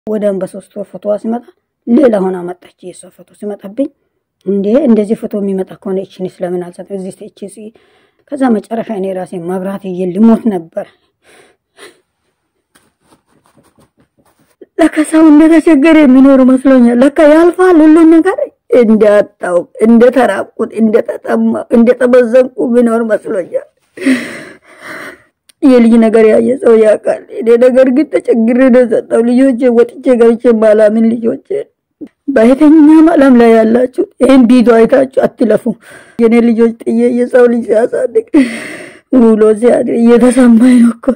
ወደም በሶስት ወር ፎቶዋ ሲመጣ ሌላ ሆና መጣች። የእሷ ፎቶ ሲመጣብኝ እንዴ እንደዚህ ፎቶ የሚመጣ ከሆነ እችን ስለምን አልሰጠም? እዚህ እቺ ከዛ መጨረሻ እኔ ራሴ መብራት እየ ልሞት ነበር። ለካ ሰው እንደተቸገረ የሚኖሩ መስሎኛል። ለካ ያልፋል ሁሉም ነገር እንዳጣው እንደተራቁት እንደተጠማ እንደተበዘንቁ ቢኖር መስሎኛል። የልጅ ነገር ያየ ሰው ያውቃል። እኔ ነገር ግን ተቸግሬ ነው የሰጠው ልጆቼ ወጥቼ ገብቼ ባላምን ልጆቼ በየትኛውም ዓለም ላይ ያላችሁ ይህን ቪዲዮ አይታችሁ አትለፉ። የኔ ልጆች ጥዬ የሰው ልጅ ሲያሳድግ ውሎ ሲያድር እየተሰማኝ ነው እኮ።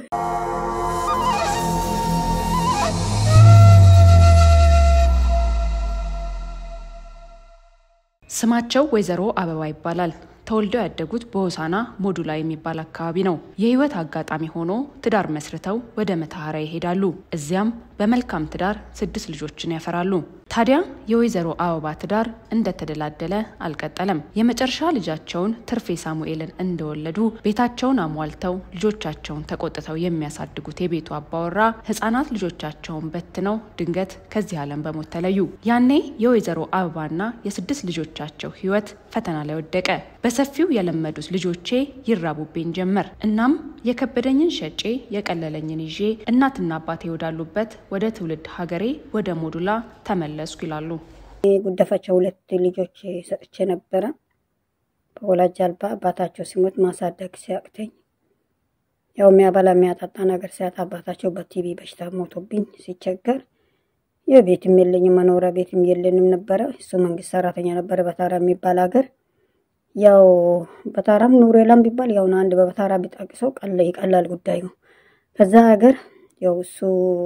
ስማቸው ወይዘሮ አበባ ይባላል። ተወልደው ያደጉት በሆሳና ሞዱላ የሚባል አካባቢ ነው። የህይወት አጋጣሚ ሆኖ ትዳር መስርተው ወደ መተሐራ ይሄዳሉ። እዚያም በመልካም ትዳር ስድስት ልጆችን ያፈራሉ። ታዲያ የወይዘሮ አበባ ትዳር እንደተደላደለ አልቀጠለም። የመጨረሻ ልጃቸውን ትርፌ ሳሙኤልን እንደወለዱ ቤታቸውን አሟልተው ልጆቻቸውን ተቆጥተው የሚያሳድጉት የቤቱ አባወራ ህጻናት ልጆቻቸውን በትነው ድንገት ከዚህ ዓለም በሞት ተለዩ። ያኔ የወይዘሮ አበባና የስድስት ልጆቻቸው ህይወት ፈተና ላይ ወደቀ። በሰፊው የለመዱት ልጆቼ ይራቡብኝ ጀመር። እናም የከበደኝን ሸጬ የቀለለኝን ይዤ እናትና አባቴ ወዳሉበት ወደ ትውልድ ሀገሬ ወደ ሞዱላ ተመለስኩ ይላሉ። ጉደፋቸው ሁለት ልጆች ሰጥቼ ነበረ። በወላጅ አልባ አባታቸው ሲሞት ማሳደግ ሲያቅተኝ ያው የሚያበላ የሚያጠጣ ነገር ሲያጣ አባታቸው በቲቪ በሽታ ሞቶብኝ ሲቸገር የቤትም የለኝም መኖሪያ ቤትም የለንም ነበረ። እሱ መንግስት ሰራተኛ ነበረ በታራ የሚባል ሀገር ያው በታራም ኑሮ የለም ቢባል ያው አንድ በበታራ ቢጠቅሰው ይቀላል ጉዳዩ። ከዛ ሀገር ያው እሱ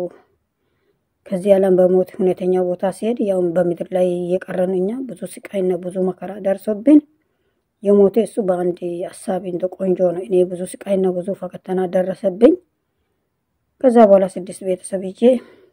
ከዚህ ዓለም በሞት ሁኔተኛ ቦታ ሲሄድ ያው በምድር ላይ እየቀረን እኛ ብዙ ስቃይና ብዙ መከራ ደርሶብን የሞቴ እሱ በአንድ ሀሳቢ እንደ ቆንጆ ነው። እኔ ብዙ ስቃይና ብዙ ፈተና ደረሰብኝ። ከዛ በኋላ ስድስት ቤተሰብ ይዤ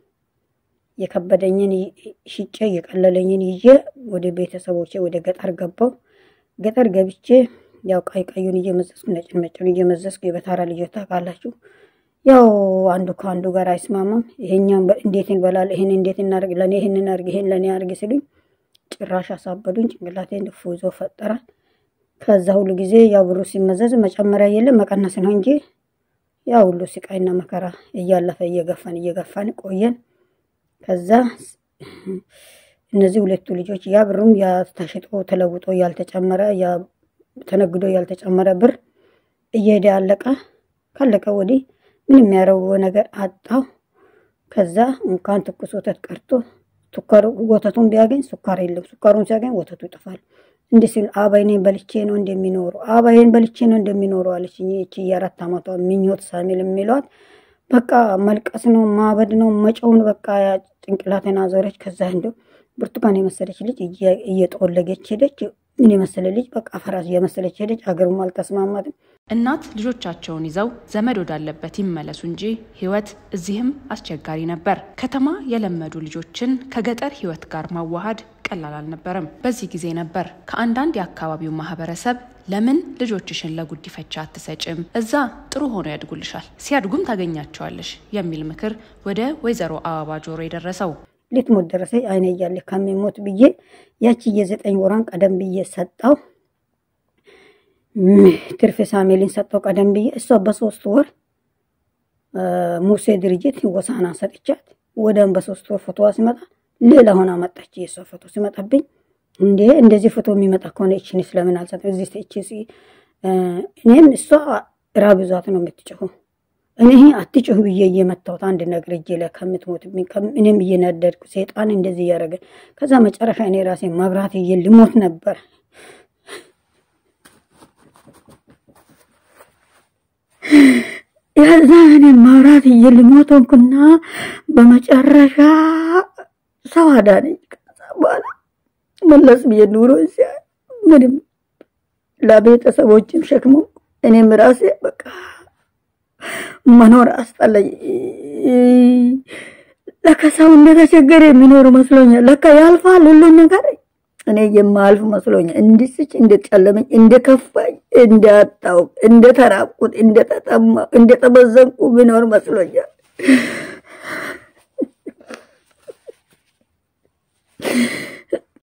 የከበደኝን ሽጬ የቀለለኝን ይዤ ወደ ቤተሰቦቼ ወደ ገጠር ገባው። ገጠር ገብቼ ያው ቀይ ቀዩን እየመዘዝኩ ነጭ ነጩን እየመዘዝኩ የበታራ ልጆች ታውቃላችሁ። ያው አንዱ ከአንዱ ጋር አይስማማም። ይሄኛም እንዴት እንበላል፣ ይሄን እንዴት እናርግ፣ ለእኔ ይሄንን አርግ፣ ይሄን ለእኔ አርግ ሲሉኝ ጭራሽ አሳበዱኝ። ጭንቅላቴን ፉዞ ፈጠራል። ከዛ ሁሉ ጊዜ ያው ብሩ ሲመዘዝ መጨመሪያ የለም መቀነስ ነው እንጂ ያው ሁሉ ስቃይና መከራ እያለፈ እየገፋን እየገፋን ቆየን። ከዛ እነዚህ ሁለቱ ልጆች ያ ብሩም ያ ተሽጦ ተለውጦ ያልተጨመረ ያ ተነግዶ ያልተጨመረ ብር እየሄደ አለቀ። ካለቀ ወዲህ ምን የሚያረው ነገር አጣው። ከዛ እንኳን ትኩስ ወተት ቀርቶ ሱካሩ ወተቱን ቢያገኝ ሱካር የለም፣ ሱካሩን ሲያገኝ ወተቱ ይጠፋል። እንዲህ ሲል አባይኔን በልቼ ነው እንደሚኖሩ አባይን በልቼ ነው እንደሚኖሩ አለች። ይቺ የአራት ዓመቷ ምኞት ሳሚል የሚሏት በቃ መልቀስ ነው ማበድ ነው መጨውን በቃ ጭንቅላቴን አዞረች። ከዛ እንደው ብርቱካን የመሰለች ልጅ እየጠወለገች ሄደች። ምን የመሰለ ልጅ በቃ ፈራስ የመሰለች ሄደች። አገሩም አልተስማማትም። እናት ልጆቻቸውን ይዘው ዘመድ ወዳለበት ይመለሱ እንጂ ህይወት እዚህም አስቸጋሪ ነበር። ከተማ የለመዱ ልጆችን ከገጠር ህይወት ጋር ማዋሃድ ቀላል አልነበረም። በዚህ ጊዜ ነበር ከአንዳንድ የአካባቢው ማህበረሰብ ለምን ልጆችሽን ለጉዲፈቻ አትሰጭም? እዛ ጥሩ ሆኖ ያድጉልሻል፣ ሲያድጉም ታገኛቸዋለሽ የሚል ምክር ወደ ወይዘሮ አበባ ጆሮ የደረሰው ልትሞት ደረሰኝ። አይነ እያለ ከሚሞት ብዬ ያቺ የዘጠኝ ወራን ቀደም ብዬ ሰጠው። ትርፍ ሳሜሊን ሰጠው ቀደም ብዬ እሷ በሶስት ወር ሙሴ ድርጅት ወሳና ሰጥቻት ወደም በሶስት ወር ፎቶዋ ሲመጣ ሌላ ሆና መጣች። የእሷ ፎቶ ሲመጣብኝ እንዴ እንደዚህ ፎቶ የሚመጣ ከሆነ እችን ስለምን አልሰጠም? እዚህ እቺ እኔም እሷ ራብ ይዟት ነው የምትጮኸው። እኔ አትጮህ ብዬ እየመታሁት አንድ ነገር እጄ ላይ ከምትሞት እኔም እየነደድኩ ሴጣን እንደዚህ እያደረገ ከዛ መጨረሻ እኔ ራሴ መብራት እየ ልሞት ነበር። ያዛ እኔ መብራት እየ ልሞት ሆንኩና በመጨረሻ ሰው አዳነኝ። ከዛ በኋላ መለስ ብዬ ኑሮ እዚያ ምንም ለቤተሰቦችም ሸክሞ እኔም ራሴ በቃ መኖር አስጠላኝ። ለካ ሰው እንደተቸገረ የሚኖሩ መስሎኛል። ለካ ያልፋል ሁሉም ነገር። እኔ የማልፍ መስሎኛል። እንድስች እንደጨለመኝ፣ እንደከፋኝ፣ እንዳጣው፣ እንደተራቁት፣ እንደተጠማ፣ እንደተበዘንቁ ብኖር መስሎኛል።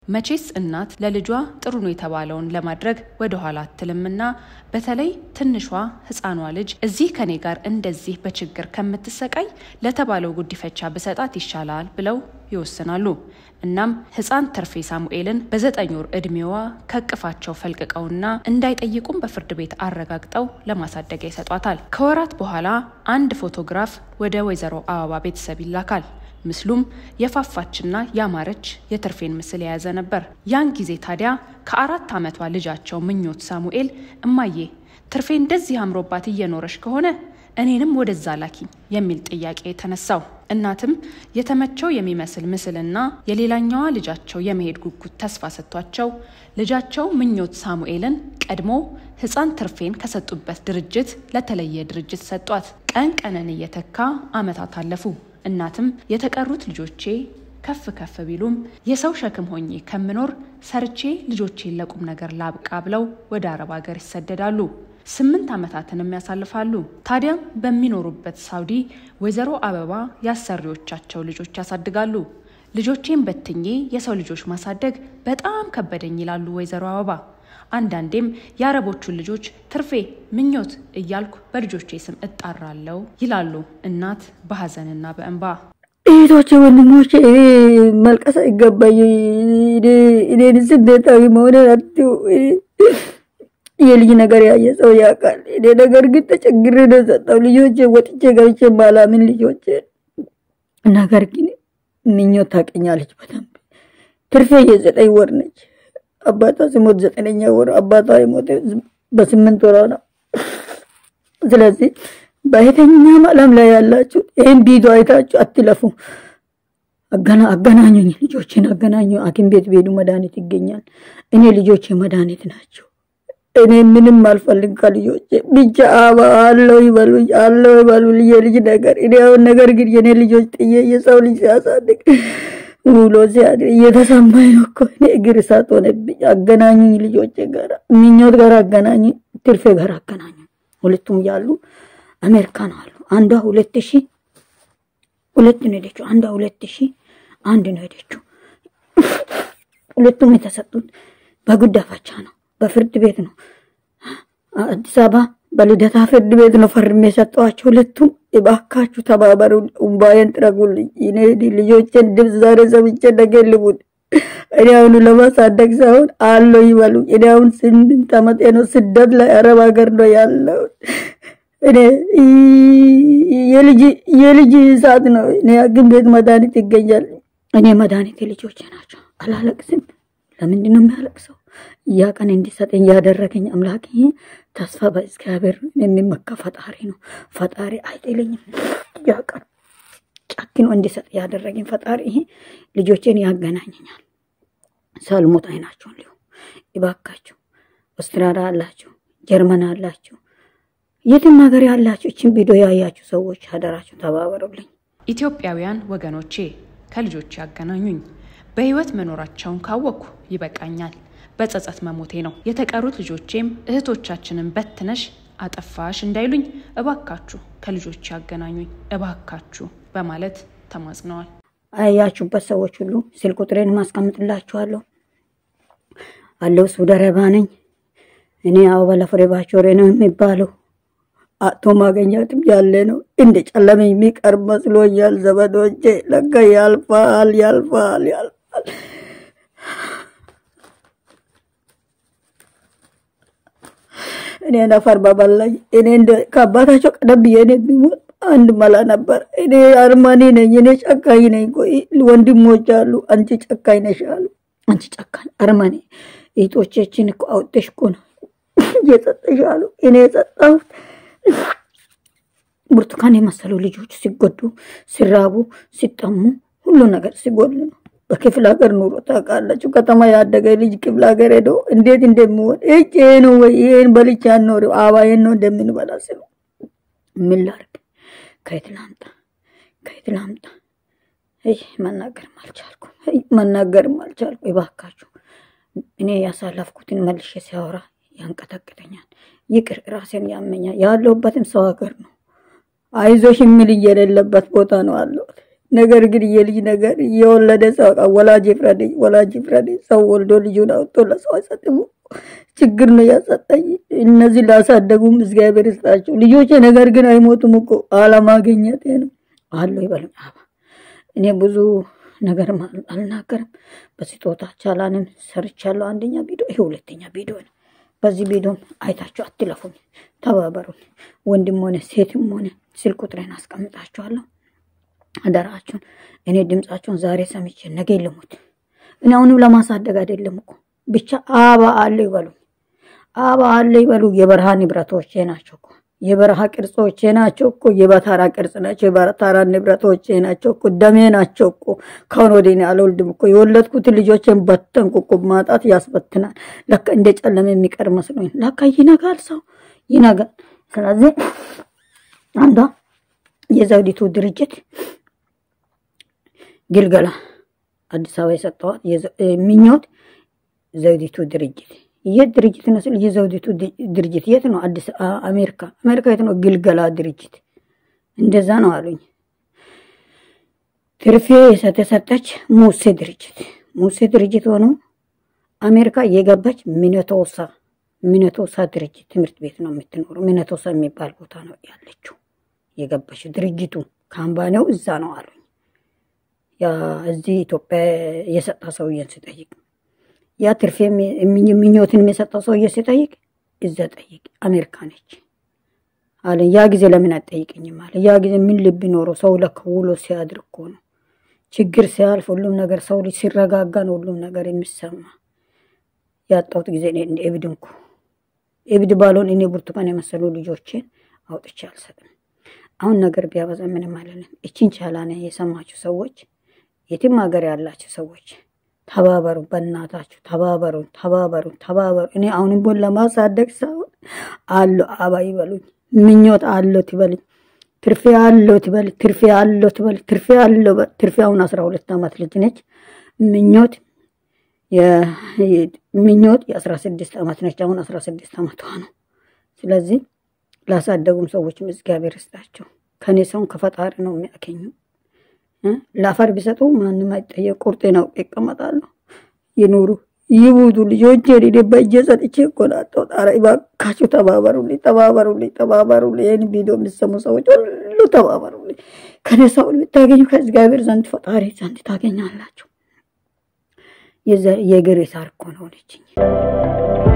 መቼስ እናት ለልጇ ጥሩ ነው የተባለውን ለማድረግ ወደኋላ አትልምና በተለይ ትንሿ ሕፃኗ ልጅ እዚህ ከኔ ጋር እንደዚህ በችግር ከምትሰቃይ ለተባለው ጉዲፈቻ ብሰጣት ይሻላል ብለው ይወስናሉ። እናም ሕፃን ተርፌ ሳሙኤልን በዘጠኝ ወር ዕድሜዋ ከእቅፋቸው ፈልቅቀውና እንዳይጠይቁም በፍርድ ቤት አረጋግጠው ለማሳደጊያ ይሰጧታል። ከወራት በኋላ አንድ ፎቶግራፍ ወደ ወይዘሮ አበባ ቤተሰብ ይላካል። ምስሉም የፋፋችና ያማረች የተርፌን ምስል የያዘ ነበር። ያን ጊዜ ታዲያ ከአራት ዓመቷ ልጃቸው ምኞት ሳሙኤል እማዬ ትርፌ እንደዚህ አምሮባት እየኖረች ከሆነ እኔንም ወደዛ ላኪኝ የሚል ጥያቄ ተነሳው። እናትም የተመቸው የሚመስል ምስልና የሌላኛዋ ልጃቸው የመሄድ ጉጉት ተስፋ ሰጥቷቸው ልጃቸው ምኞት ሳሙኤልን ቀድሞ ሕፃን ትርፌን ከሰጡበት ድርጅት ለተለየ ድርጅት ሰጧት። ቀን ቀንን እየተካ ዓመታት አለፉ። እናትም የተቀሩት ልጆቼ ከፍ ከፍ ቢሉም የሰው ሸክም ሆኜ ከምኖር ሰርቼ ልጆቼን ለቁም ነገር ላብቃ ብለው ወደ አረብ ሀገር ይሰደዳሉ። ስምንት ዓመታትንም ያሳልፋሉ። ታዲያም በሚኖሩበት ሳውዲ ወይዘሮ አበባ ያሰሪዎቻቸው ልጆች ያሳድጋሉ። ልጆቼን በትኜ የሰው ልጆች ማሳደግ በጣም ከበደኝ ይላሉ ወይዘሮ አበባ። አንዳንዴም የአረቦቹን ልጆች ትርፌ፣ ምኞት እያልኩ በልጆቼ ስም እጣራለሁ ይላሉ እናት በሀዘንና በእንባ። እህቶቼ፣ ወንድሞቼ እኔ መልቀስ አይገባኝ። እኔን ስደታዊ መሆኔን አትዩ። የልጅ ነገር ያየ ሰው ያውቃል። እኔ ነገር ግን ተቸግሬ ነው የሰጠው ልጆቼ ወጥቼ ገብቼ ባላምን ልጆቼ ነገር ግን ምኞት ታውቀኛለች በደንብ። ትርፌ የዘጠኝ ወር ነች። አባቷ ሲሞት ዘጠነኛ ወር አባቷ የሞተ በስምንት ወሯ ነው። ስለዚህ በየትኛውም ዓለም ላይ ያላችሁ ይህን ቪዲዮ አይታችሁ አትለፉ። አገናኙኝ፣ ልጆችን አገናኙ። ሐኪም ቤት ቤዱ መድኃኒት ይገኛል። እኔ ልጆቼ መድኃኒት ናቸው። እኔ ምንም አልፈልግ ከልጆቼ ብቻ አባ አለው ይበሉኝ፣ አለው ይበሉኝ የልጅ ነገር እኔ አሁን ነገር ግን የኔ ልጆች ጥዬ የሰው ልጅ ሲያሳድግ ውሎ ሲያድር እየተሰማኝ ነው እኮ እኔ እግር እሳት ሆነብኝ። አገናኙኝ ልጆቼ ጋር ምኞት ጋር አገናኙኝ፣ ትርፌ ጋር አገናኙኝ። ሁለቱም ያሉ አሜሪካን አሉ። አንዷ ሁለት ሺ ሁለት ነው ሄደችው። አንዷ ሁለት ሺ አንድ ነው ሄደችው። ሁለቱም የተሰጡት በጉዳፋቻ ነው፣ በፍርድ ቤት ነው። አዲስ አበባ በልደታ ፍርድ ቤት ነው ፈርሜ የሰጠኋቸው። ሁለቱም እባካችሁ ተባበሩ፣ እምባዬን ጥረጉልኝ። እኔ ልጆቼን ድምፅ ዛሬ ሰምቼ ነገ ልሙት። እኔ አሁኑ ለማሳደግ ሳይሆን አለው ይበሉ። እኔ አሁን ስምንት ዓመቴ ነው፣ ስደት ላይ አረብ ሀገር ነው ያለው። እኔ የልጅ ሰዓት ነው። እኔ ሐኪም ቤት መድኃኒት ይገኛል። እኔ መድኃኒት ልጆቼ ናቸው። አላለቅስም። ለምንድን ነው የሚያለቅሰው? ያ ቀን እንዲሰጠኝ ያደረገኝ አምላክ ተስፋ በእግዚአብሔር የሚመካ ፈጣሪ ነው። ፈጣሪ አይጥለኝም። ያ ቀን ጨክኖ እንዲሰጥ ያደረገኝ ፈጣሪ ይሄ ልጆቼን ያገናኘኛል። ሳልሞት አይናቸውን ሊሁ ይባካችሁ። አውስትራሊያ አላችሁ፣ ጀርመን አላችሁ፣ የትም ሀገር ያላችሁ እችን ቪዲዮ ያያችሁ ሰዎች አደራችሁ ተባበሩልኝ። ኢትዮጵያውያን ወገኖቼ ከልጆቼ ያገናኙኝ። በህይወት መኖራቸውን ካወቅኩ ይበቃኛል። በጸጸት መሞቴ ነው። የተቀሩት ልጆቼም እህቶቻችንን በትነሽ አጠፋሽ እንዳይሉኝ እባካችሁ ከልጆቼ ያገናኙኝ እባካችሁ በማለት ተማጽነዋል። አያችሁበት ሰዎች ሁሉ ስልክ ቁጥሬን ማስቀምጥላችኋለሁ። አለው ሳውዲ አረቢያ ነኝ እኔ። አበባ ለፍሬ ባቾሬ ነው የሚባለው። አቶ ማገኛትም ያለ ነው። እንደ ጨለመኝ የሚቀር መስሎኛል ዘመዶቼ። ለካ ያልፋል፣ ያልፋል፣ ያልፋል። እኔ ነፈር በበላኝ። እኔ እንደ ከአባታቸው ቀደም ብዬ እኔ ቢሞት አንድ መላ ነበር። እኔ አርማኒ ነኝ፣ እኔ ጨካኝ ነኝ። ቆይ ወንድሞች አሉ፣ አንቺ ጨካኝ ነሽ አሉ። አንቺ ጨካኝ አርማኒ እህቶቻችን እኮ አውጥተሽ እኮ ነው እየሰጠሽ አሉ። እኔ የሰጠሁት ብርቱካን የመሰሉ ልጆች ሲጎዱ፣ ሲራቡ፣ ሲጠሙ ሁሉ ነገር ሲጎል ነው። በክፍለ ሀገር ኑሮ ታውቃላችሁ። ከተማ ያደገ ልጅ ክፍለ ሀገር ሄዶ እንዴት እንደሚሆን እጭ ነው ወይ ይህን በልቻ ኖር አባዬን ነው እንደምንበላ ስሉ ምን ላድርግ? ከየት ላምጣ? ከየት ላምጣ? መናገርም አልቻልኩ፣ መናገርም አልቻልኩ። ይባካችሁ እኔ ያሳለፍኩትን መልሼ ሲያወራ ያንቀጠቅጠኛል። ይቅር፣ ራሴን ያመኛል። ያለሁበትም ሰው ሀገር ነው። አይዞሽ የሚል የሌለበት ቦታ ነው አለሁት። ነገር ግን የልጅ ነገር የወለደ ሰው ወላጅ ፍረድ፣ ወላጅ ፍረድ። ሰው ወልዶ ልጁን አውጥቶ ለሰው አይሰጥም። ችግር ነው ያሰጠኝ። እነዚህ ላሳደጉም እግዚአብሔር ይስጣቸው ልጆቼ። ነገር ግን አይሞቱም እኮ አለማግኘት ነው አለው ይበሉኝ። እኔ ብዙ ነገር አልናገርም። በስጦታ ቻላንም ሰርቻለሁ። አንደኛ ቪዲዮ ይሄ ሁለተኛ ቪዲዮ ነው። በዚህ ቪዲዮም አይታችሁ አትለፉኝ፣ ተባበሩን። ወንድም ሆነ ሴትም ሆነ ስልክ ቁጥሬን አስቀምጣችኋለሁ። አደራችሁን። እኔ ድምጻችሁን ዛሬ ሰምቼ ነገ ልሙት። እኔ አሁንም ለማሳደግ አይደለም እኮ ብቻ አባ አለ ይበሉ፣ አባ አለ ይበሉ። የበረሃ ንብረቶቼ ናቸው እኮ የበረሃ ቅርጾቼ ናቸው እኮ የበታራ ቅርጽ ናቸው። የበታራ ንብረቶቼ ናቸው እኮ ደሜ ናቸው እኮ። ከአሁን ወዲህ እኔ አልወልድም እኮ የወለድኩትን ልጆችን በተንኩ እኮ። ማጣት ያስበትናል። ለካ እንደ ጨለመ የሚቀር መስሎኝ፣ ለካ ይነጋል፣ ሰው ይነጋል። ስለዚህ አንዷ የዘውዲቱ ድርጅት ግልገላ አዲስ አበባ የሰጠዋት ምኞት ዘውዲቱ ድርጅት የት ድርጅት ነው ስል የዘውዲቱ ድርጅት የት ነው? አዲስ አሜሪካ አሜሪካ የት ነው? ግልገላ ድርጅት እንደዛ ነው አሉኝ። ትርፌ የተሰጠች ሙሴ ድርጅት ሙሴ ድርጅት ሆኖ አሜሪካ የገባች ሚነቶሳ ሚነቶሳ ድርጅት ትምህርት ቤት ነው የምትኖረው። ሚነቶሳ የሚባል ቦታ ነው ያለችው የገባች ድርጅቱ ካምባኔው እዛ ነው አሉኝ። እዚህ ኢትዮጵያ የሰጣ ሰውዬን ስጠይቅ ያ ትርፌ ምኞትን የሰጠው ሰውዬ ሲጠይቅ እዛ ጠይቅ አሜሪካ ነች አለ። ያ ጊዜ ለምን አትጠይቅኝም አለ። ያ ጊዜ ምን ልብ ኖሮ ሰው ለካ ውሎ ሲያድር እኮ ነው ችግር ሲያልፍ ሁሉም ነገር ሰው ልጅ ሲረጋጋ ነው ሁሉም ነገር የሚሰማ። ያጣሁት ጊዜ እንደ እብድ እንኩ እብድ ባልሆን እኔ ብርቱካን የመሰሉ ልጆችን አውጥቼ አልሰጥም። አሁን ነገር ቢያበዛ ምንም አይደለም። እችን ቻላነ የሰማችሁ ሰዎች የትም ሀገር ያላችሁ ሰዎች ተባበሩ፣ በእናታችሁ ተባበሩ፣ ተባበሩ፣ ተባበሩ። እኔ አሁንም ቦን ለማሳደግ ሳይሆን አሎ አባ ይበሉኝ፣ ምኞት አሎ ትበልኝ፣ ትርፌ አሎ ትበል፣ ትርፌ አሎ ትበል፣ ትርፌ አሎ ትርፌ አሁን አስራ ሁለት ዓመት ልጅ ነች። ምኞት ምኞት የአስራ ስድስት ዓመት ነች። አሁን አስራ ስድስት ዓመቷ ነው። ስለዚህ ላሳደጉም ሰዎችም እግዚአብሔር ይስጣቸው። ከኔ ሰውን ከፈጣሪ ነው የሚያገኙ። ለአፈር ቢሰጡ ማንም አይጠየቅ። ቁርጤን አውቄ ይቀመጣሉ። ይኑሩ ይቡቱ ልጆቼ እኔ በእጄ ሰጥቼ እኮ ናቸው። ጣራ እባካችሁ ተባበሩልኝ፣ ተባበሩልኝ፣ ተባበሩልኝ። ይህን ቪዲዮ የሚሰሙ ሰዎች ሁሉ ተባበሩልኝ። ከኔ ሰውን ብታገኙ ከእግዚአብሔር ዘንድ ፈጣሪ ዘንድ ታገኛላችሁ። የግሬ ሳር እኮ ነው ሆነችኝ።